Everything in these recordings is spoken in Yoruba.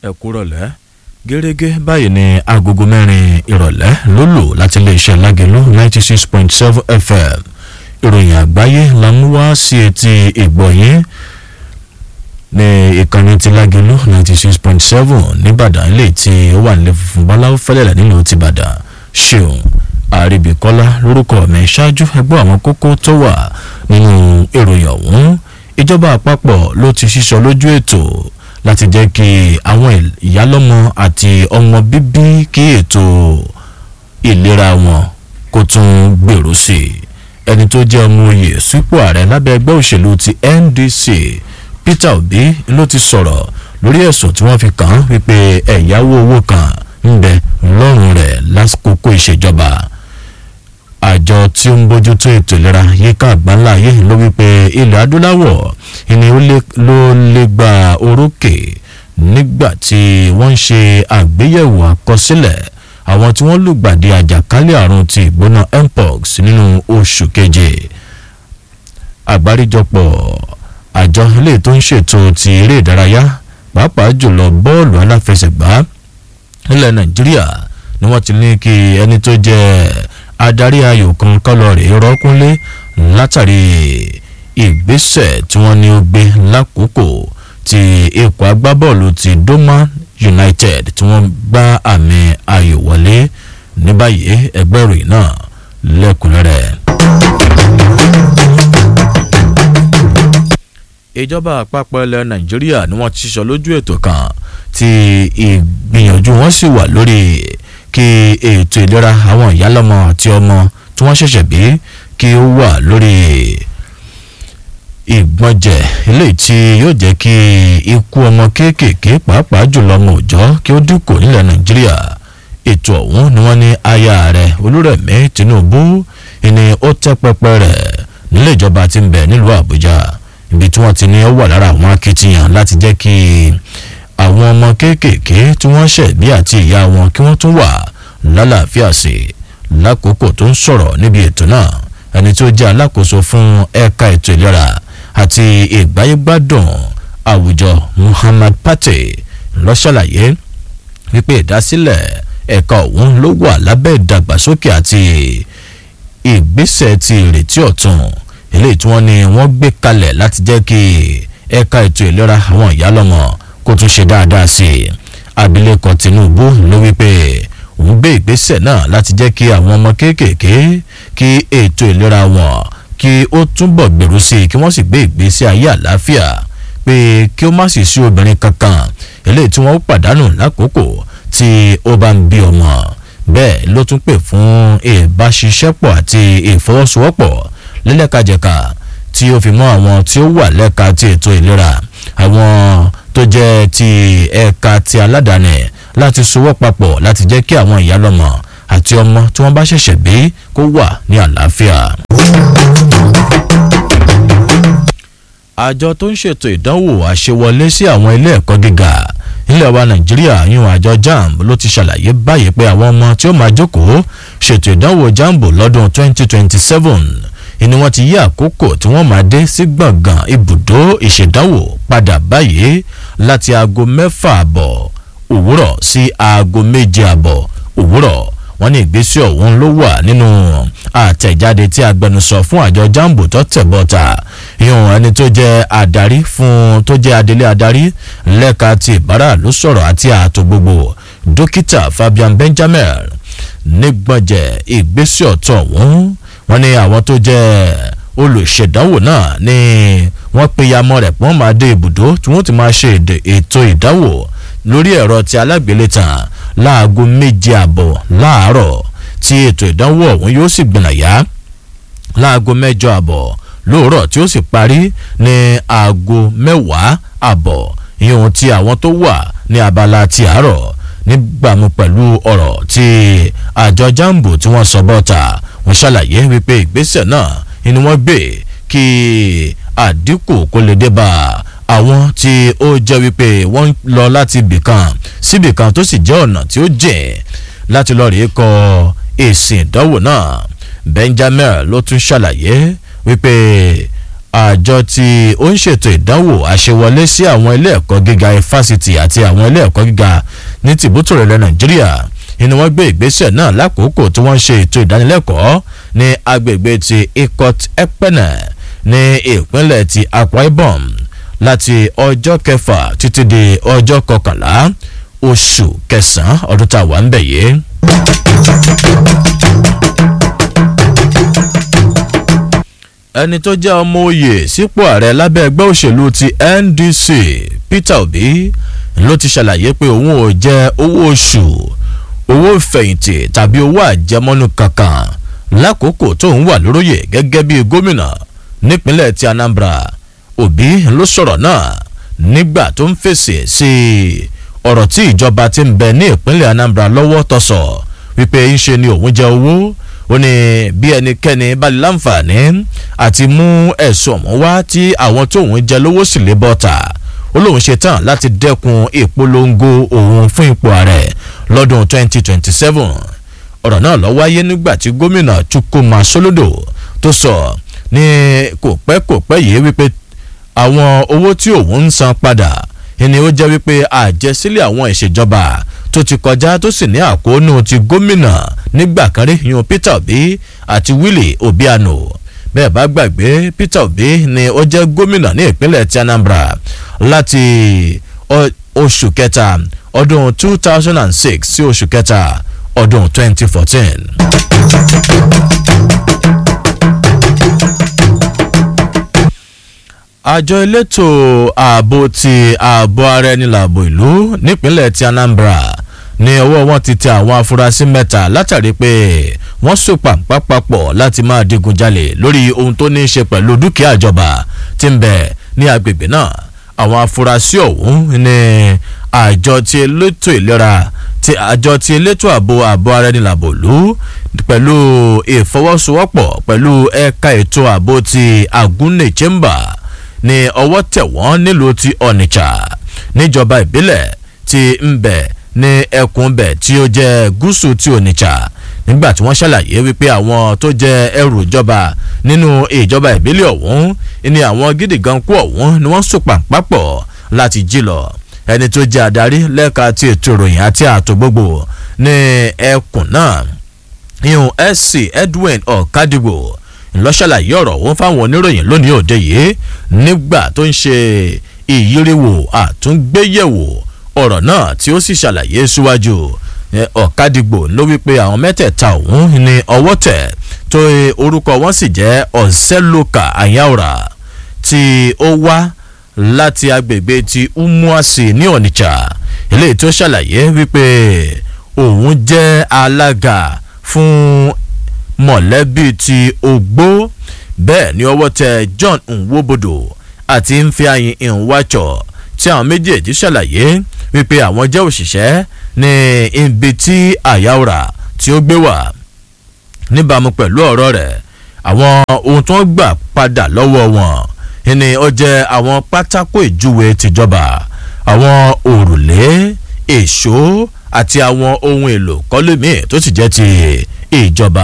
ẹ kúrọ̀lẹ́ gẹ́gẹ́ báyìí ni agogo mẹ́rin ìrọ̀lẹ́ ló lò láti iléeṣẹ́ lágẹ̀lú ninety six point seven fm ìròyìn àgbáyé la mú wá sí etí ìgbọ̀nyín ní ìkànnì ti lágẹ̀lú ninety six point seven nìbàdàn ilé tí ó wà nílẹ̀ funfun báláwo fẹ́lẹ́lẹ̀ nílùú tìbàdàn ṣeun àríbíkọ́lá lórúkọ mi ṣáájú ẹgbẹ́ àwọn kókó tó wà nínú ìròyìn ọ̀hún ìjọba àpapọ̀ ló ti ṣíṣọ lójú ètò láti jẹ́ kí àwọn ìyálọ́mọ àti ọmọ bíbí kí ètò ìlera wọn kó tún gbèrú sí i ẹni tó jẹ́ ọmọ oyè sípò ààrẹ lábẹ́ ẹgbẹ́ òṣèlú ti ndc peter obi ló ti sọ̀rọ̀ lórí ẹ̀sùn tí wọ́n fi kàn án wípé ẹ̀yáwó owó kan ń bẹ lọ́rùn rẹ̀ lásìkò ìṣèjọba àjọ tí ó ń bójútó ètò ìlera yíká àgbáńlá yìí ló wípé ilẹ̀ adúláwọ̀ ìní ló lè gba orókè nígbà tí wọ́n ń ṣe àgbéyẹ̀wò àkọsílẹ̀ àwọn tí wọ́n lùgbàdì àjàkálẹ̀ àrùn ti ìgbóná mpox nínú oṣù keje àgbáríjọpọ̀ àjọ ilé tó ń ṣètò ti eré ìdárayá pàápàá jùlọ bọ́ọ̀lù aláfẹsẹ̀gbá nílẹ̀ nàìjíríà ni wọ́n ti ní kí ẹni tó jẹ́ adarí ayò kan kọlọ̀rì rọ́kúnlé látàrí ìgbésẹ̀ tí wọ́n ní ó gbé lákòókò tí ikọ̀ agbábọ́ọ̀lù ti doma united tí wọ́n gbá àmì ayò wọlé ní báyìí ẹgbẹ́ ìròyìn náà lẹ́kùnrẹ́rẹ́. ìjọba àpapọ̀ ilẹ̀ nàìjíríà ni wọ́n ti sọ lójú ètò kan tí ìgbìyànjú wọn sì wà lórí kí ètò ìlera àwọn ìyálọ́mọ àti ọmọ tí wọ́n ṣẹ̀ṣẹ̀ bí kí ó wà lórí ìgbọ̀njẹ̀ eléyìí tí yóò jẹ́ kí ikú ọmọ kéékèèké pàápàá jùlọ ọmọ òòjọ́ kí ó dínkù nílẹ̀ nàìjíríà ètò ọ̀hún ni wọ́n ní aya rẹ̀ olúrẹ̀mí tinubu ni ó tẹ́ pẹpẹ rẹ̀ nílé ìjọba tí ń bẹ nílùú àbújá ibi tí wọ́n ti ní ó wà lára àwọn akitiyan láti jẹ́ kí àwọn ọmọ kéékèèké tí wọ́n ṣẹ̀ bí àti ìyá wọn kí wọ́n tún wà lálàáfíà sí lákòókò tó ń sọ̀rọ̀ níbi ètò náà ẹni tó jẹ́ alákòóso fún ẹ̀ka ètò ìlera àti ìgbáyégbádùn àwùjọ muhammad pate ló ṣàlàyé wípé ìdásílẹ̀ ẹ̀ka ọ̀hún ló wà lábẹ́ ìdàgbàsókè àti ìgbésẹ̀ ti ìrètí ọ̀tun eléyìí tí wọ́n ní wọ́n gbé kalẹ̀ láti jẹ́ kí ẹ̀ka ètò ìlera àwọn ìyálọ́mọ kó tún ṣe dáadáa sí i abilékọ tinubu ló wípé òun gbé ìgbésẹ̀ náà láti jẹ́ kí àwọn ọmọ kéékèèké kí ètò ìlera wọn kí ó túbọ̀ gbèrú sí i kí wọ́n sì gbé ìgbésí ayé àlàáfíà pé kí ó má sì sí obìnrin kankan eléyìí tí wọ́n pàdánù lákòókò tí ó bá ń bí ọmọ bẹ́ẹ̀ ló tún pè fún ìbáṣiṣẹ́pọ̀ àti ìfọwọ́sowọ́pọ̀ lẹ́lẹ́kajẹ̀ka tí ó fi mọ́ àwọn tí ó wà lẹ́ka ti ètò ìlera àwọn tó jẹ́ ti ẹ̀ka ti aládàáni láti sowọ́ papọ̀ láti jẹ́ kí àwọn ìyálọ́mọ àti ọmọ tí wọ́n bá ṣẹ̀ṣẹ̀ bí kó wà ní àlàáfíà. àjọ tó ń ṣètò ìdánwò àṣewọlé sí àwọn ilé ẹ̀kọ́ gíga nílẹ̀ wa nàìjíríà yún àjọ jamb ló ti ṣàlàyé báyìí pé àwọn ọmọ tí ó máa jókòó ṣètò ìdánwò jamb lọ́dún 2027 ni wọ́n ti yí àkókò tí wọ́n máa dé sí gbọ̀ngàn ibùdó ìṣèdánwò padà báyìí láti aago mẹ́fà àbọ̀ òwúrọ̀ sí aago méje àbọ̀ òwúrọ̀ wọ́n ní ìgbésẹ̀ ọ̀hún ló wà nínú àtẹ̀jáde tí agbẹnusọ fún àjọ jambo tó tẹ̀ bọ́ta ìhùn ẹni tó jẹ́ adarí fún tó jẹ́ adelé adarí lẹ́ka ti ìbára ló sọ̀rọ̀ àti ààtò gbogbo dókítà fabian benjamin nígbọ̀njẹ̀ ìgbésẹ̀ ọ̀tọ̀ ọ̀hún wọ́n ní àwọn tó jẹ́ olùṣèdánwò náà ni wọ́n pe yamọ rẹ̀ pọ́n máa dé ibùdó tí wọ́n ti máa ṣe ètò ìdánwò lórí ẹ̀rọ ti alágbélétàn láago méje àbọ̀ láàárọ̀ tí ètò ìdánwò ọ̀hún yóò sì gbìnàyà láago mẹ́jọ àbọ̀ lóòrọ̀ tí ó sì parí ní aago mẹ́wàá àbọ̀ ìhun ti àwọn tó wà ní abala ti àárọ̀ nígbàmú pẹ̀lú ọ̀rọ̀ tí àjọ jambo tí wọ́n sọ bọ́ta wọ́n ṣàlàyé wípé ìgbésẹ̀ náà ni wọ́n gbé kí àdínkù kó lè dé bá àwọn tí ó jẹ́ wípé wọ́n ń lọ láti ibìkan síbìkan tó sì jẹ́ ọ̀nà tí ó jìn láti lọ rèé kọ èsì ìdánwò náà benjamin ló tún ṣàlàyé wípé àjọ tí ó ń ṣètò ìdánwò àṣewọlé sí àwọn ilé ẹ̀kọ́ gíga fásitì àti àwọn ilé ẹ̀kọ́ gíga ní tìbútòrò ilẹ̀ nàìjíríà ni wọ́n gbé ìgbésẹ̀ náà lákòókò tí wọ́n ń ṣe ètò ìdánilẹ́kọ̀ọ́ ní agbègbè ti ikot ekpene ní ìpínlẹ̀ ti akwa ibom láti ọjọ́ kẹfà títí di ọjọ́ kọkànlá oṣù kẹsàn-án ọdún tá a wà ń bẹ̀ yìí. ẹni tó jẹ́ ọmọ oyè sípò ààrẹ lábẹ́ ẹgbẹ́ òṣèlú ti ndc peter obi ló ti ṣàlàyé pé òun ò jẹ owó oṣù owó ìfẹ̀yìntì tàbí owó àjẹmọ́nú kankan lákòókò tóun wà lóróyè gẹ́gẹ́ bí gómìnà nípínlẹ̀ ti anambra obi ló sọ̀rọ̀ náà nígbà tó ń fèsì sí ọ̀rọ̀ tí ìjọba ti ń bẹ ní ìpínlẹ̀ anambra lọ́wọ́ tọ̀sọ̀ wípé ń ṣe ni òun jẹ owó ó ní bí ẹnikẹ́ni bá lè láǹfààní àti mú ẹ̀sùn ọ̀mọ́ wá tí àwọn tóun jẹ lówó sì lè bọ́ta ó lóun ṣe tán láti dẹ́kun ìpolongo òun fún ipò ààrẹ lọ́dún 2027 ọ̀rọ̀ náà lọ wáyé nígbà tí gómìnà chukwuma solodo tó sọ ní kò pẹ́ kò pẹ́ yìí wípé àwọn owó tí òun ń san padà ni ó jẹ́ wípé àjẹsílẹ̀ àwọn ìṣèjọba tó ti kọjá tó sì ní àkóónú ti gómìnà nígbà kan rí yan peter obi àti willie obiano bẹ́ẹ̀ bá gbàgbé peter obi ni ó jẹ́ gómìnà ní ìpínlẹ̀ ti anambra láti oṣù kẹta ọdún 2006 sí oṣù kẹta ọdún 2014. àjọ elétò ààbò ti ààbò ara ẹni làbò ìlú nípínlẹ̀ ti anambra ní ọwọ́ wọn ti tẹ àwọn afurasí mẹ́ta látàrí pé wọ́n so pàǹpá papọ̀ láti máa digunjalè lórí ohun tó ní í ṣe pẹ̀lú dúkìá ìjọba tí ń bẹ ní agbègbè náà àwọn afurasí ọ̀hún ní àjọ ti elétò ìlera ti àjọ ti elétò ààbò ààbò ara ẹni làbò ìlú pẹ̀lú ìfọwọ́sowọ́pọ̀ pẹ̀lú ẹ̀ka ètò ààbò ti agunne chamber ní ọwọ́ tẹ̀ wọ́n nílùú ti onitsha níjọba ìbílẹ̀ ti ń bẹ̀ ní ẹkùn bẹ̀ tí ó jẹ́ gúúsù ti onitsha nígbà tí wọ́n ṣàlàyé wípé àwọn tó jẹ́ ẹrù ìjọba nínú ìjọba ìbílẹ̀ ọ̀hún ní àwọn gidi gan kú ọ̀hún ni wọ́n sòpà pápọ̀ láti jí lọ ẹni tó jẹ́ adarí lẹ́ka ti ètò ìròyìn àti ààtò gbogbo ní ẹkùn náà ihun sc edwin ọ̀kadìgbò ńlọ́ṣàlàyé ọ̀rọ̀ òun fáwọn oníròyìn lónìí òde yìí nígbà tó ń ṣe ìyíríwò àtúngbéyẹ̀wò ọ̀rọ̀ náà tí ó sì ṣàlàyé síwájú ọ̀kadìgbò ló wípé àwọn mẹ́tẹ̀ẹ̀ta òun ní ọwọ́ tẹ̀ tó orúkọ wọn sì jẹ́ ọ̀sẹ́lókà àyàwòrà tí ó wá láti agbègbè ti umuasi ní onitsha eléyìí tó ṣàlàyé wípé òun jẹ́ alága fún mọ̀lẹ́bí ti ogbó bẹ́ẹ̀ ni ọwọ́ tẹ john nwobodo àti nfiayin nwacho tí àwọn méjèèjì ṣàlàyé wípé àwọn jẹ́ òṣìṣẹ́ ní ibi tí àyàwòrà tí ó gbé wà níbàámu pẹ̀lú ọ̀rọ̀ rẹ̀ àwọn ohun tó ń gbà padà lọ́wọ́ wọn ni ó jẹ́ àwọn pátákó ìjúwe tìjọba àwọn òrùlé èso àti àwọn ohun èlò kọ́lé míì tó sì jẹ́ ti ìjọba.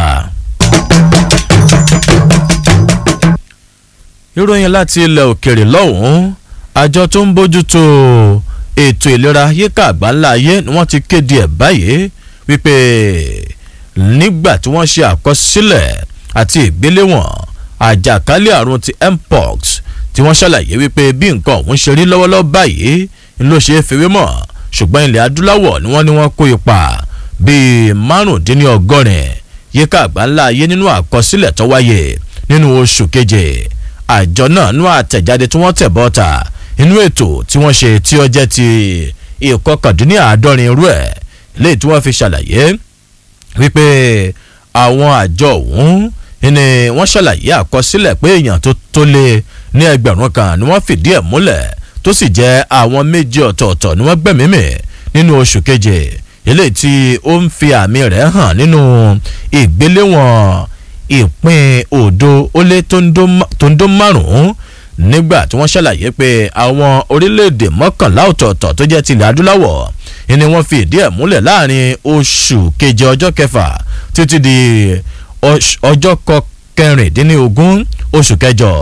ìròyìn láti ilẹ̀ òkèrè lọ́hùn-ún àjọ tó ń bójútó ètò ìlera yíká àgbáńlá ayé ni wọ́n ti kéde ẹ̀ báyìí wípé nígbà tí wọ́n ṣe àkọsílẹ̀ àti ìgbéléwọ̀n àjàkálẹ̀ àrùn ti mpox tí wọ́n ṣàlàyé wípé bí nǹkan ọ̀hún ṣe rí lọ́wọ́lọ́wọ́ báyìí ló ṣe é fewé mọ̀ ṣùgbọ́n ilẹ̀ adúláwọ̀ ni wọ́n ní wọ́n kó ipa bíi márùndínlọ́gọ́rin yíká àgbáńlá ayé nínú àkọsílẹ̀ tó wáyé nínú oṣù keje àjọ náà nú àtẹ̀jáde tí wọ́n tẹ̀ bọ́ta inú ètò tí wọ́n ṣe tí ó jẹ́ ti ìkọkàndínláàádọ́rin irú ẹ̀ léyìí tí wọ́n fi ṣàlàyé wípé àwọn àjọ ọ̀hún ni wọ́n ṣàlàyé àkọsílẹ̀ pé èèyàn tó tó lé ní ẹgbẹ̀rún kan ni wọ́n fìdí ẹ̀ múlẹ̀ tó sì jẹ́ àwọn méjì ọ̀tọ̀ọ̀tọ̀ ni wọ́n gbẹ̀mímì nínú oṣù keje eléyìí tí ó ń fi àmì rẹ̀ hàn nínú ìgbéléwọ̀n ìpín òdo ó lé tó ń dó márùn-ún nígbà tí wọ́n ṣàlàyé pé àwọn orílẹ̀-èdè mọ́kànlá ọ̀tọ̀ọ̀tọ̀ tó jẹ́ tilẹ̀ adúláwọ̀ ni wọ́n fi ìdí ẹ̀ múlẹ̀ láàrin oṣù keje ọjọ́ kẹfà títí di ọjọ́ kẹrìndínlógún oṣù kẹjọ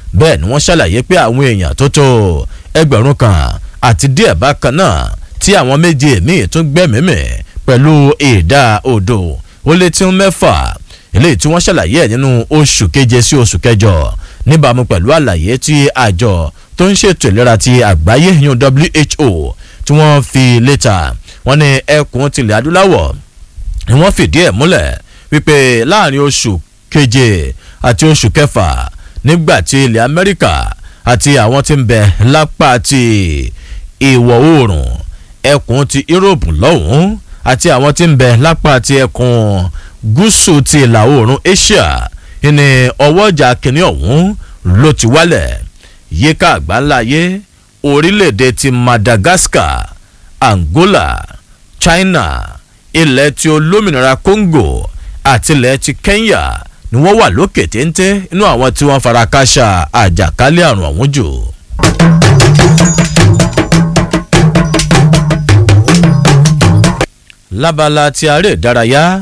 bẹ́ẹ̀ ni wọ́n ṣàlàyé pé àwọn èèyàn tó tó ẹgbẹ̀rún kan àti díẹ̀ bákan náà tí àwọn méje míì tún gbẹ́mìímì pẹ̀lú ìdá odò ó lé tí ń mẹ́fà eléyìí tí wọ́n ṣàlàyé ẹ̀ nínú oṣù keje sí oṣù kẹjọ níbàámu pẹ̀lú àlàyé tí àjọ tó ń ṣètò ìlera ti àgbáyé yún WHO tí wọ́n fi létà wọ́n ní ẹkùn tilẹ̀ adúláwọ̀ ni wọ́n fìdí ẹ̀ múlẹ̀ wípé láàrin oṣù keje àti oṣù kẹfà nígbà tí ilẹ̀ Amẹ́ríkà àti àwọn tí ń bẹ lápá ti ìwọ̀ oòrùn ẹkùn ti Europe lọ́hùn-ún àti àwọn tí ń bẹ lápá ti ẹkùn gúúsù ti ìlà oòrùn Asia ní ọwọ́jà kìnìún ọ̀hún ló ti wálẹ̀ yíká àgbáńláyé orílẹ̀-èdè ti Madagascar Angola China ilẹ̀ ti olómìnira Congo àti ilẹ̀ ti Kenya ni wọ́n wà lókè téńté inú àwọn tí wọ́n fara káṣá àjàkálẹ̀ àrùn ọ̀hún jù. lábala ti aré ìdárayá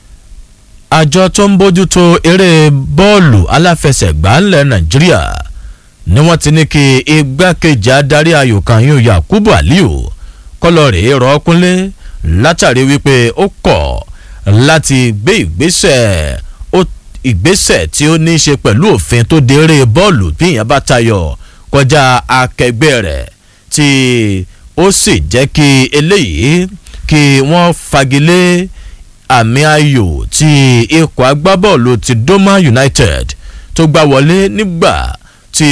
àjọ tó ń bójútó eré bọ́ọ̀lù aláfẹsẹ̀gbá ńlẹ̀ Nàìjíríà ni wọ́n ti ní kí igbákejì adarí ayò kan yóò Yakubu Aliyu kọlọ́ọ̀rì rọ́ọ̀kúnlé látàrí wípé ó kọ̀ láti gbé ìgbésẹ̀ ìgbésẹ̀ tí ó ní í ṣe pẹ̀lú òfin tó de eré bọ́ọ̀lù bí ìyẹn bá tayọ kọjá akẹgbẹ́ rẹ̀ tí ó sì jẹ́ kí eléyìí kí wọ́n fagilé àmì ayò tí ikọ̀ agbábọ́ọ̀lù ti Doma United tó gbá wọlé nígbà tí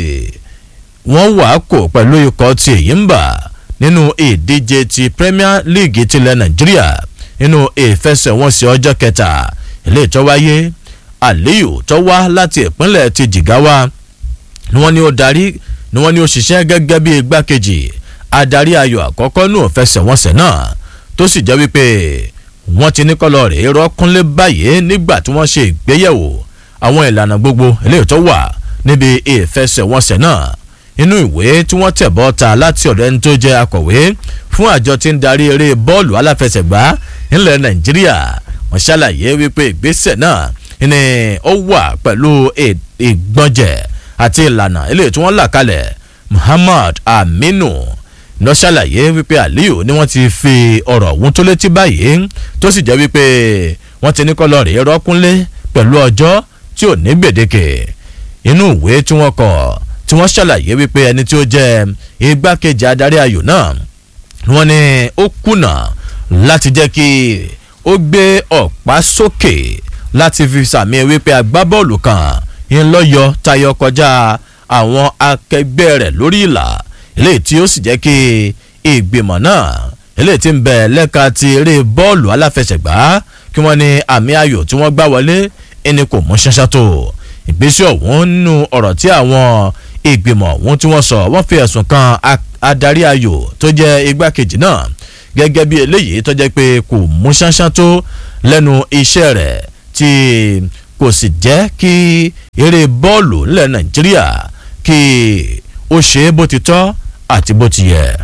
wọ́n wà kò pẹ̀lú ikọ̀ tí èyí ń bà nínú ìdíje ti Premier League tilẹ̀ Nàìjíríà nínú ìfẹsẹ̀wọnsẹ̀ ọjọ́ kẹta ilé tó wáyé Aliyu tó wá láti ìpínlẹ̀ ti Jigawa ni wọ́n ní ó darí ni wọ́n ní ó ṣiṣẹ́ gẹ́gẹ́ bí igbákejì adarí ayò àkọ́kọ́ nù ìfẹsẹ̀wọnsẹ̀ náà tó sì jẹ́ wípé wọ́n ti ní kọ́lọ́ rèé rọ́kúnlé báyìí nígbà tí wọ́n ṣe ìgbéyẹ̀wò àwọn ìlànà gbogbo eléyìí tó wà níbi ìfẹsẹ̀wọnsẹ̀ náà inú ìwé tí wọ́n tẹ̀ bọ́ ta láti ọ̀dọ̀ ẹni tó jẹ́ akọ̀wé fún àjọ tí ń darí eré bọ́ọ̀lù aláfẹsẹ̀gbá ńlẹ̀ Nàìjíríà wọ́n ṣàlàyé wípé ìgbésẹ̀ náà ni ó wà pẹ̀lú ìgbọ̀njẹ̀ àti ìlànà eléyìí tí wọ́n là kalẹ̀ Muhammad Aminu lọ ṣàlàyé wípé Aliyu ni wọ́n ti fi ọ̀rọ̀ ọ̀hún tó létí báyìí tó sì jẹ́ wípé wọ́n ti ní kọ́lọ́ rèé rọ́kúnlé pẹ̀lú ọjọ́ tí ò ní gbèdéke inú ìwé tí wọ́n kọ tí wọ́n ṣàlàyé wípé ẹni tí ó jẹ́ igbákejì adarí ayò náà wọ́n ní ó kùnà láti jẹ́ kí ó gbé ọ̀pá sókè láti fi sàmì wípé agbábọ́ọ̀lù kan ń lọ́yọ̀ tayọ kọjá àwọn akẹgbẹ́ rẹ̀ lórí ìlà eléyìí tí ó sì jẹ́ kí ìgbìmọ̀ náà eléyìí tí ń bẹ lẹ́ka ti eré bọ́ọ̀lù aláfẹsẹ̀gbá kí wọ́n ní àmì ayò tí wọ́n gbá wọlé ẹni kò mú ṣáṣá tó ìgbésẹ̀ ọ̀hún nínú ọ̀rọ̀ tí àwọn ìgbìmọ̀ ọ̀hún tí wọ́n sọ wọ́n fi ẹ̀sùn kan adarí ayò tó jẹ́ igbákejì náà gẹ́gẹ́ bí eléyìí tó jẹ́ pé kò mú ṣáṣá tó lẹ́nu iṣẹ́ rẹ̀ tí kò sì jẹ́ kí eré bọ́ọ̀lù ńlẹ̀ Nàìjíríà kí ó ṣe é bó ti tọ́ àti bó ti yẹ.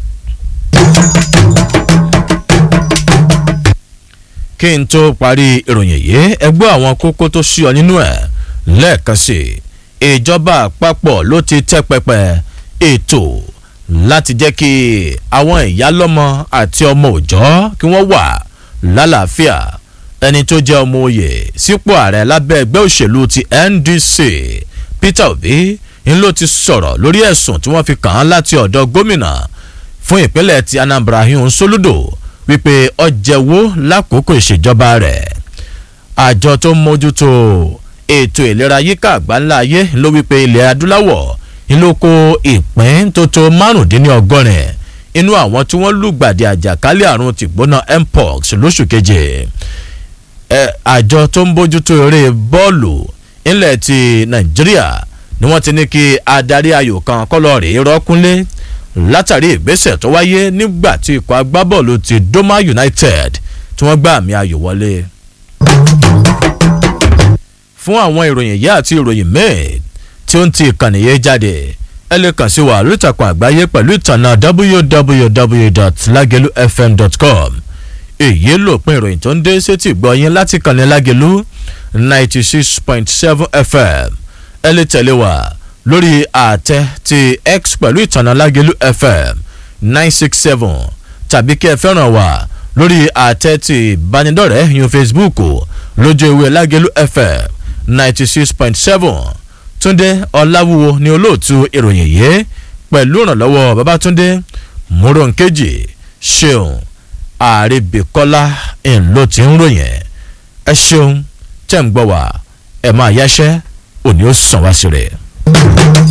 kí n tó parí ìròyìn yìí ẹ gbọ́ àwọn kókó tó ṣí ọ nínú ẹ̀ lẹ́ẹ̀kan sí i ìjọba àpapọ̀ ló ti tẹ́ pẹpẹ ètò láti jẹ́ kí àwọn ìyálọ́mọ àti ọmọ òòjọ́ kí wọ́n wà lálàáfíà ẹni tó jẹ́ ọmọ oyè sípò ààrẹ lábẹ́ ẹgbẹ́ òṣèlú ti NDC Peter Obi ń ló ti sọ̀rọ̀ lórí ẹ̀sùn tí wọ́n fi kàn án láti ọ̀dọ̀ gómìnà fún ìpínlẹ̀ ti Anambra Ihun Soludo wípé ó jẹ̀wọ́ lákòókò ìṣèjọba rẹ̀ àjọ tó ń mójútó ètò ìlera yíká àgbáńlá ayé ló wípé ilẹ̀ adúláwọ̀ ń ló kó ìpín tó tó márùndínlọ́gọ́rin inú àwọn tí wọ́n lùgbàdì àjàkálẹ̀ àrùn tìgbóná mpox lóṣù keje àjọ tó ń bójútó eré bọ́ọ̀lù ńlẹ̀ ti Nàìjíríà ni wọ́n ti ní kí adarí ayò kan kọ́lọ́ rèé rọ́kúnlé látàrí ìgbésẹ̀ tó wáyé nígbà tí ikọ̀ agbábọ́ọ̀lù ti Doma United tí wọ́n gbá àmì ayò wọlé. fún àwọn ìròyìn yìí àti ìròyìn míì tí ó ń ti ìkànnì yẹn jáde ẹ lè kàn sí wa lórí ìtàkùn àgbáyé pẹ̀lú ìtànà www.lagelufm.com èyí lòpin ìròyìn tó ń dé sétí gbọ́yìn láti kànnì Lágelú ninety six point seven FM ẹ lè tẹ̀lé wa lórí àtẹ ti x pẹ̀lú ìtànà lágẹ̀lú fm nine six seven tàbí kí ẹ fẹ́ràn wá lórí àtẹ ti ìbánidọ́rẹ̀ẹ́ yun facebook lójú ewé lágẹ̀lú fm ninety six point seven túndé ọ̀làwúwo ni olóòtú ìròyìn yìí pẹ̀lú ìrànlọ́wọ́ babatunde múròǹkejì ṣeun àrèbèkọ́lá ńlọ tí ń ròyìn ẹ ṣeun tẹ́ ń gbọ́ wá ẹ máa yáṣẹ́ òní ó sàn wá sí rẹ̀.